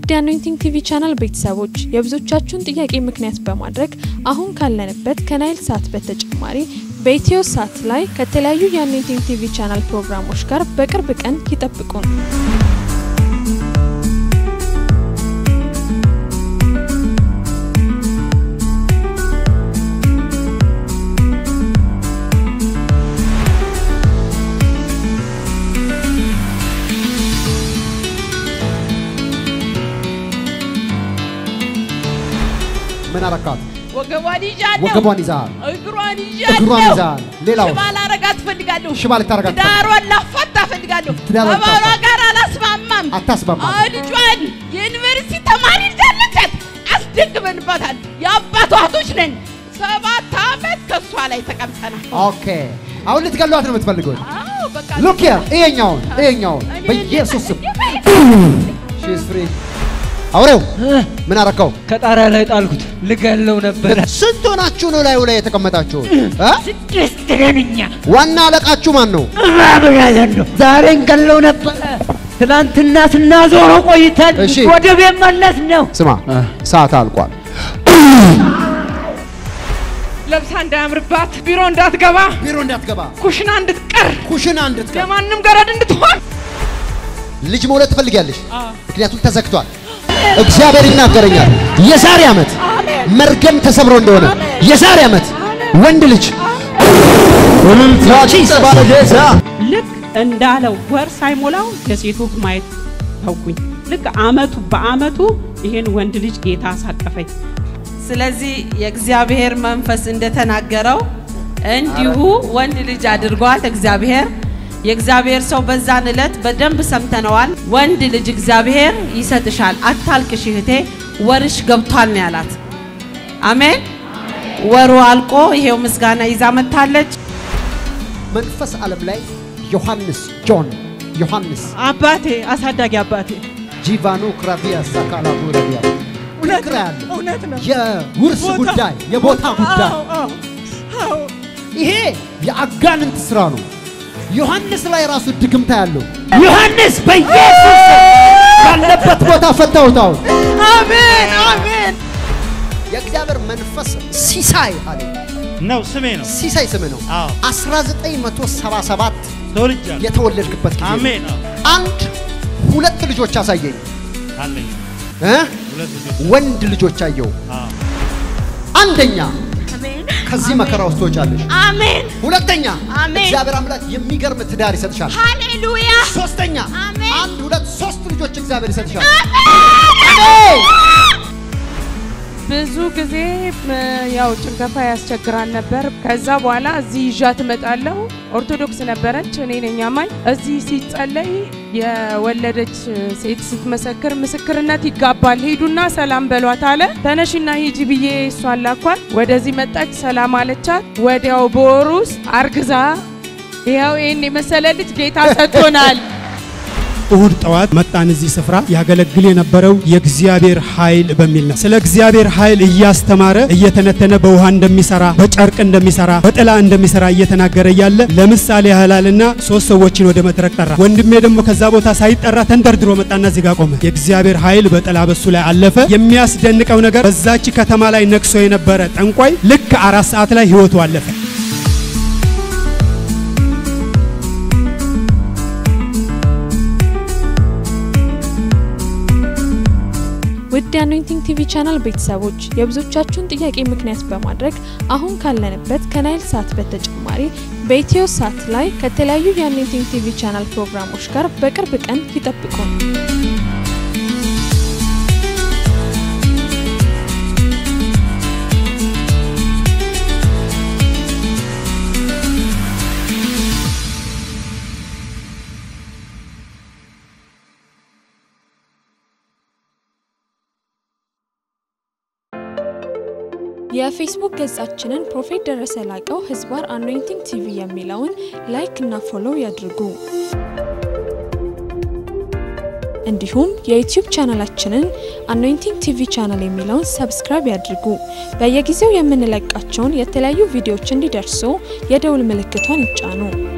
ውድ የአኖይንቲንግ ቲቪ ቻናል ቤተሰቦች የብዙዎቻችሁን ጥያቄ ምክንያት በማድረግ አሁን ካለንበት ከናይል ሳት በተጨማሪ በኢትዮ ሳት ላይ ከተለያዩ የአኖይንቲንግ ቲቪ ቻናል ፕሮግራሞች ጋር በቅርብ ቀን ይጠብቁን። ምን አረካት? ወገቧን ይዣለሁ፣ ወገቧን ይዛል፣ እግሯን እግሯን ይዣለሁ። ይዛል። ሌላው ሽባ ላረጋት እፈልጋለሁ። ሽባ ልታረጋት ትዳሯን ላፋታ እፈልጋለሁ። ትዳሯን ከባሏ ልታፋታ። ጋር አላስማማም። አታስማማም። አዎ፣ ልጇን የዩኒቨርሲቲ ተማሪ ልጃለቻት አስደግመንባታል። የአባቷ እህቶች ነን። ሰባት ዓመት ከእሷ ላይ ተቀምጠናል። ኦኬ። አሁን ልትገሏት ነው የምትፈልጉት? አዎ፣ በቃ ሉክ ሂር፣ ይሄኛውን ይሄኛውን እኔ በኢየሱስ ስም እንዴት- ሺ ኢዝ ፍሪ። አውሬው ምን አረከው? ከጣሪያ ላይ ጣልኩት። ልገለው ነበረ። ስንት ሆናችሁ ነው ላዩ ላይ የተቀመጣችሁት? እ? ስድስት ነን እኛ። ዋና አለቃችሁ ማን ነው? እባብ ያዘን ነው። ዛሬ እንገለው ነበረ። ትናንትና ስናዞረው ቆይተን እሺ። ወደ ቤት መለስ ነው። ስማ፣ ሰዓት አልቋል። ለብሳ እንዳያምርባት ቢሮ እንዳትገባ ቢሮ እንዳትገባ፣ ኩሽና እንድትቀር ኩሽና እንድትገባ። ለማንም ገረድ እንድትሆን ልጅ መውለድ ትፈልጊያለሽ? ምክንያቱም ተዘግቷል። እግዚአብሔር ይናገረኛል። የዛሬ ዓመት መርገም ተሰብሮ እንደሆነ የዛሬ ዓመት ወንድ ልጅ ልክ እንዳለው ወር ሳይሞላው የሴቱ ማየት ተውኩኝ። ልክ አመቱ በአመቱ ይሄን ወንድ ልጅ ጌታ አሳቀፈኝ። ስለዚህ የእግዚአብሔር መንፈስ እንደተናገረው እንዲሁ ወንድ ልጅ አድርጓል እግዚአብሔር። የእግዚአብሔር ሰው በዛን ዕለት በደንብ ሰምተነዋል። ወንድ ልጅ እግዚአብሔር ይሰጥሻል፣ አታልቅሽ እህቴ፣ ወርሽ ገብቷል ነው ያላት። አሜን። ወሩ አልቆ ይሄው ምስጋና ይዛ መጥታለች። መንፈስ ዓለም ላይ ዮሐንስ ጆን ዮሐንስ አባቴ አሳዳጊ አባቴ ጂቫኖ ክራቪያ ሳካላቡ ረቢያ ምክር ያለ እውነት ነው። የውርስ ቦታ- ጉዳይ የቦታ ጉዳይ አዎ፣ አዎ፣ አዎ። ይሄ የአጋንንት ስራ ነው። ዮሐንስ ላይ ራሱ ድግምታ ያለው ዮሐንስ በኢየሱስ ባለበት ቦታ ፈታውታው አሜን አሜን። የእግዚአብሔር መንፈስ ሲሳይ አለ። ነው ስሜ ነው። ሲሳይ ስም ነው። አዎ 1977 ተወልጃለሁ። የተወለድክበት ጊዜ ነው። አሜን። አዎ አንድ ሁለት ልጆች አሳየኝ አለኝ እ? ሁለት ልጆች። ወንድ ልጆች አየው። አዎ አንደኛ ከዚህ መከራ ውስጥ ትወጫለሽ። አሜን ሁለተኛ አሜን። እግዚአብሔር አምላክ የሚገርም ትዳር ይሰጥሻል። ሃሌሉያ ሶስተኛ አሜን። አንድ ሁለት ሶስት ልጆች እግዚአብሔር ይሰጥሻል። ብዙ ጊዜ ም፣ ያው ጭንገፋ ያስቸግራል ነበር። ከዛ በኋላ እዚህ ይዣት እመጣለሁ። ኦርቶዶክስ ነበረች፣ እኔ ነኝ አማኝ። እዚህ ሲጸለይ የወለደች ሴት ስትመሰክር ምስክርነት ይጋባል፣ ሂዱና ሰላም በሏት አለ። ተነሽና ሂጂ ብዬ እሷን ላኳት። ወደዚህ መጣች፣ ሰላም አለቻት። ወዲያው በወር ውስጥ አርግዛ ይኸው ይህን የመሰለ ልጅ ጌታ ሰጥቶናል። እሁድ ጠዋት መጣን እዚህ ስፍራ ያገለግል የነበረው የእግዚአብሔር ኃይል በሚል ነው። ስለ እግዚአብሔር ኃይል እያስተማረ እየተነተነ በውሃ እንደሚሰራ፣ በጨርቅ እንደሚሰራ፣ በጥላ እንደሚሰራ እየተናገረ እያለ ለምሳሌ ያህላልና ሶስት ሰዎችን ወደ መድረክ ጠራ። ወንድሜ ደግሞ ከዛ ቦታ ሳይጠራ ተንደርድሮ መጣና እዚህ ጋር ቆመ። የእግዚአብሔር ኃይል በጥላ በሱ ላይ አለፈ። የሚያስደንቀው ነገር በዛች ከተማ ላይ ነግሶ የነበረ ጠንቋይ ልክ አራት ሰዓት ላይ ህይወቱ አለፈ። ውድ የአኖይንቲንግ ቲቪ ቻናል ቤተሰቦች የብዙዎቻችሁን ጥያቄ ምክንያት በማድረግ አሁን ካለንበት ከናይል ሳት በተጨማሪ በኢትዮ ሳት ላይ ከተለያዩ የአኖይንቲንግ ቲቪ ቻናል ፕሮግራሞች ጋር በቅርብ ቀን ይጠብቁን። የፌስቡክ ገጻችንን ፕሮፌት ደረሰ ላቀው ህዝባር አኖይንቲንግ ቲቪ የሚለውን ላይክ እና ፎሎው ያድርጉ። እንዲሁም የዩቲዩብ ቻናላችንን አኖይንቲንግ ቲቪ ቻናል የሚለውን ሰብስክራይብ ያድርጉ። በየጊዜው የምንለቃቸውን የተለያዩ ቪዲዮዎች እንዲደርሱ የደውል ምልክቷን ይጫኑ።